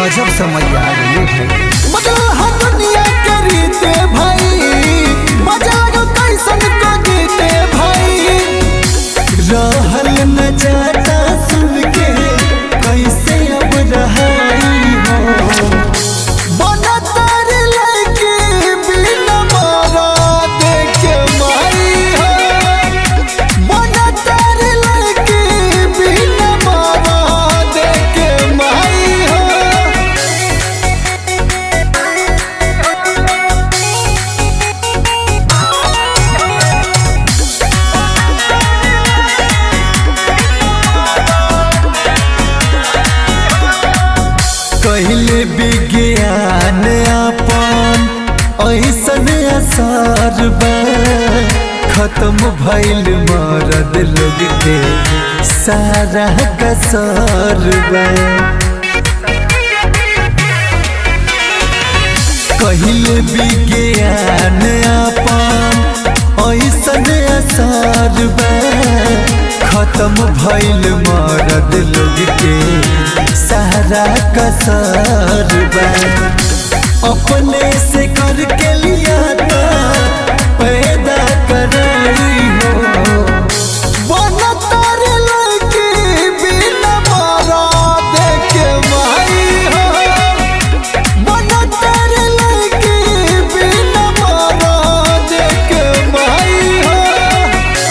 गजब समझ आ गई भाई बदल हो दुनिया के रीते भाई बाजार कैसन को जीते भाई रहल न जाता सुन के कैसे अब रहाई हो बनतर लड़की बिना मारा देखे माई हो बनतर लड़की बिना मारा देखे माई हो कहले विज्ञान अपन ऐसन असर बा खत्म भइल मरद लोग के सारा कसर बा कहले विज्ञान अपन ऐसन असर बा खत्म भइल मरद लोग के सारा कसर बा अपने से करके लिया था पैदा कराई हो बनतर लड़की बिना मारा देखे माई हो बनतर लड़की बिना मारा देखे माई हो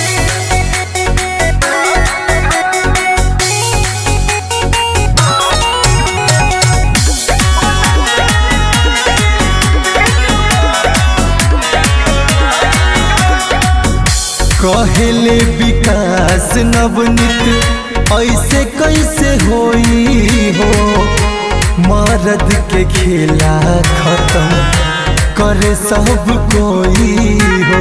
कहले विकास नवनीत ऐसे कैसे होई हो मरद के खेला खत्म करे सब कोई हो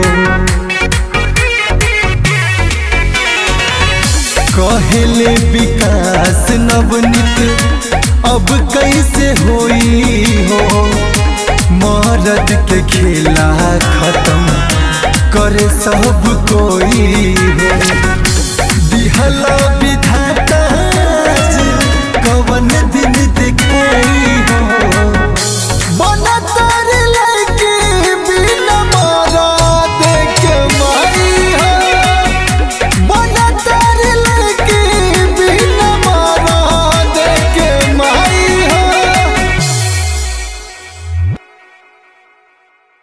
कहले विकास नवनीत अब कैसे होई हो मरद के खेला खत्म करे सब कोई हो दिहला विधाता कवन दिन दिखाई